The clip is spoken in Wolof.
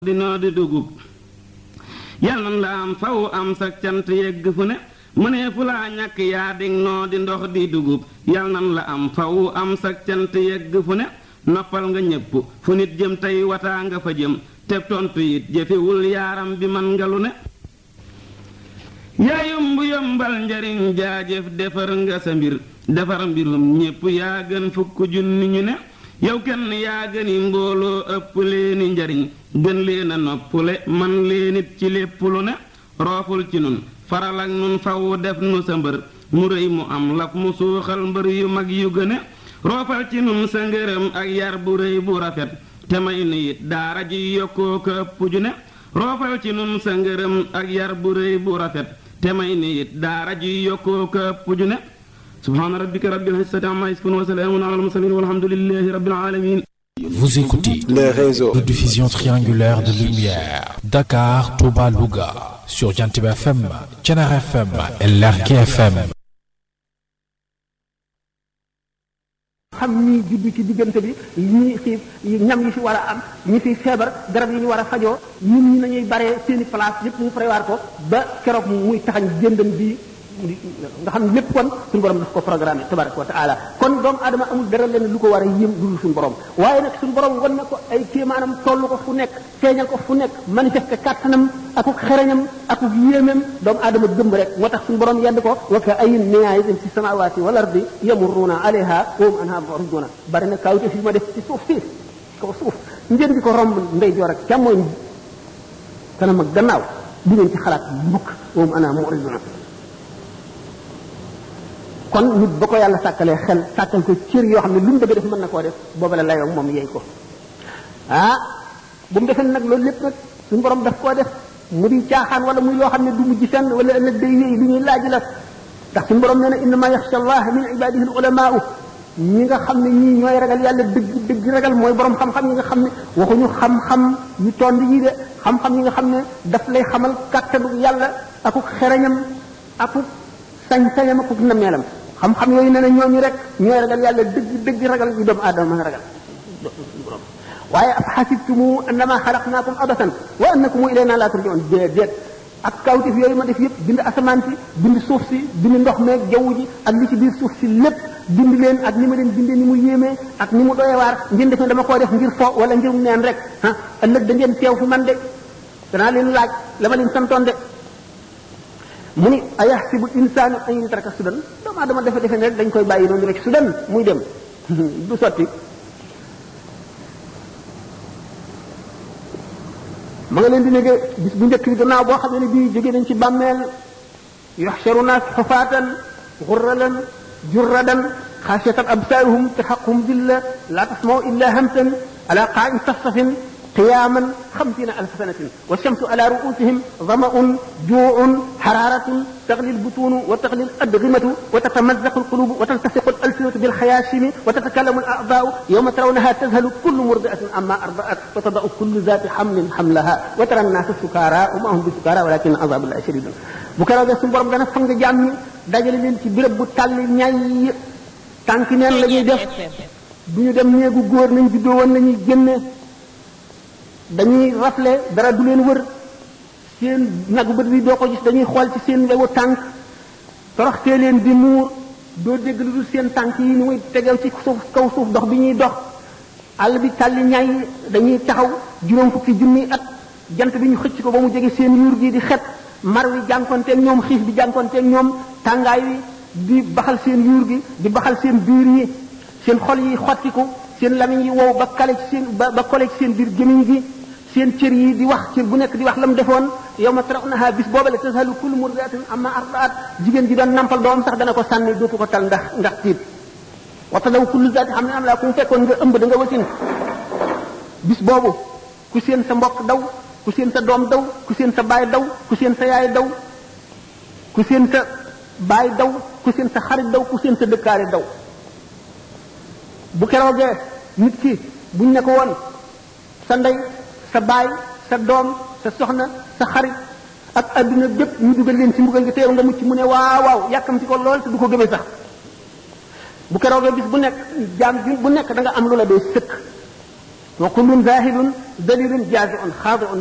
dinoo di dugub yal nan la am faw am sa cant yegg fu ne mënee fu laa ñàkk yaa dig noo di ndox di dugub yal nan la am faw am sa cant yegg fu ne noppal nga ñépp fu nit jëm tey wataa nga fa jëm te tontu it jëfewul yaaram bi man nga lu ne yaa yomb yombal njariñ jaajëf defar nga sa mbir defar mbirum ñépp yaa gën fukk junni ñu ne yow kenn yaa gëni mbooloo ëpp leeni njariñ gën leen a noppule man leen it ci lépp lu ne rooful ci nun faral ak nun faw def nu sa mbër mu rëy mu am laf mu suuxal mbër yu mag yu gëne roofal ci nun sa ngërëm ak yar bu rëy bu rafet te may nu it daara ji yokkoo ko ëpp ju ne roofal ci nun sa ngërëm ak yar bu rëy bu rafet te may nu it daara ji yokkoo ko ëpp ju ne subhaana rabbika rabbil izzati amma yasifun wa salaamun ala al mursalin walhamdulillahi rabbil alamin Vous écoutez les réseaux de diffusion triangulaire de lumière Dakar, Touba, Louga sur Jantib FM, Thiénaba FM et Lergui FM. xam ñi juddu ci diggante bi ñi xiif ñam yi fi war a am ñi fi feebar garab yi ñu war a fajoo ñun ñi nañuy baree seeni place yépp ñu prévoir ko ba keroog muy taxañ jëndam bi nga xam ne lépp kon suñu borom daf ko programme tabaraka wa taala kon doomu aadama amul dara leen lu ko war a yéem dul suñu borom waaye nag suñu borom wan na ko ay kéemaanam toll ko fu nekk feeñal ko fu nekk manifesté kàttanam akuk xereñam akuk yéemam doomu aadama gëmb rek moo tax suñu borom yedd ko wa ka ayin min ayatin fi samawati wal ardi yamurruuna alayha wa hum anha mu'riduna bari na kawte fi ma def ci suuf si kaw suuf ngeen di ko romb ndey joor ak càmmooñ kanam ak gannaaw du ngeen ci xalaat mbukk wa hum anha mu'riduna kon nit ba ko yàlla sàkkalee xel sàkkal ko cër yoo xam ne lu mu bëgg def mën na koo def booba la layoo moom yeey ko ah bu mu defee nag loolu lépp nag suñu borom daf koo def mu di caaxaan wala muy loo xam ne du mujj fenn wala ëllëg day wéy lu ñuy laaj la ndax suñu borom nee na innama yaxsha allah min ibadihi al ulamaau ñi nga xam ne ñii ñooy ragal yàlla dëgg dëgg ragal mooy borom xam-xam yi nga xam ne waxuñu xam-xam yu tond yi de xam-xam yi nga xam ne daf lay xamal kàttanu yàlla akuk xereñam akuk sañ-sañam akuk nameelam xam-xam yooyu nee na ñooñu rek ñooy ragal yàlla dëgg dëgg ragal yu doomu aadama mën a ragal waaye af xasibtumu annama xalaqnaakum abasan wa annakum ilayna la turjaun déedéet ak kawtif yooyu ma def yëpp bind asamaan si bind suuf si bind ndox meeg jaww ji ak li ci biir suuf si lépp bind leen ak ni ma leen bindee ni mu yéemee ak ni mu doyewaar ngeen def ne dama koo def ngir fo wala ngir neen rek ah ëllëg da ngeen teew fi man de danaa leen laaj la ma leen santoon de mu ni ayaxsibu insaanu an yutraka sudan doomu aadama dafa defe ne rek dañ koy bàyyi noonu rek sudan muy dem du sotti ma nga leen di nege bis bu njëkk bi gannaaw boo xam ne bii jóge nañ ci bàmmeel yuxsharu naas xufaatan xurralan jurradan xaasiyatan absaaruhum taxaquhum dilla laa tasmaw illa hamsan ala qaa'in safsafin قياما خمسين ألف سنة والشمس على رؤوسهم ظمأ جوع حرارة تغلي البطون وتغلي الأدغمة وتتمزق القلوب وتلتصق الألسنة بالخياشم وتتكلم الأعضاء يوم ترونها تذهل كل مرضعة عما أرضعت وتضع كل ذات حمل حملها وترى الناس سكارى وما هم بسكارى ولكن عذاب الله شديد bu keroog de suñu borom dana fang jaam ñi dajale leen ci béréb bu tàlli ñay tànki neen la ñuy def du ñu dem néegu góor nañ juddoo woon nañuy génne dañuy rafle dara du leen wër seen nagu bët bi doo ko gis dañuy xool ci seen wewu tànk toroxtee leen di muur doo dégg lu dul seen tànk yi ni muy tegew ci suuf kaw suuf dox bi ñuy dox àll bi tàlli ñay dañuy taxaw juróom fukki junni at jant bi ñu xëcc ko ba mu jege seen yuur gi di xet mar wi jànkonteeg ñoom xiif bi jànkonteeg ñoom tàngaay wi di baxal seen yuur gi di baxal seen biir yi seen xol yi xottiku seen lamiñ yi wow ba kale ci seen ba ba kole ci seen biir gémiñ gi seen cër yi di wax cër bu nekk di wax la mu defoon yow ma tarawnaha bis boobale tasalu kullu murdiatin amma ardaat jigéen ji doon nampal doom sax dana ko sànni dootu ko tal ndax ndax tiit waxta daw kullu zaati xam ne am laa ku mu fekkoon nga ëmb da nga wasin bis boobu ku seen sa mbokk daw ku seen sa doom daw ku seen sa baay daw ku seen sa yaay daw ku seen sa baay daw ku seen sa xarit daw ku seen sa dëkkaale daw bu keroogee nit ki buñ ne ko woon sa ndey sa baay sa doom sa soxna sa xarit ak adduna bépp ñu dugal leen ci mbugal nga teew nga mucc mu ne waaw waaw yàkkamti ko lool te du ko gëmee sax bu keroogee bis bu nekk jaam bi bu nekk da nga am lu la doy sëkk wa kullun zahidun dalilun jaziun xaadiun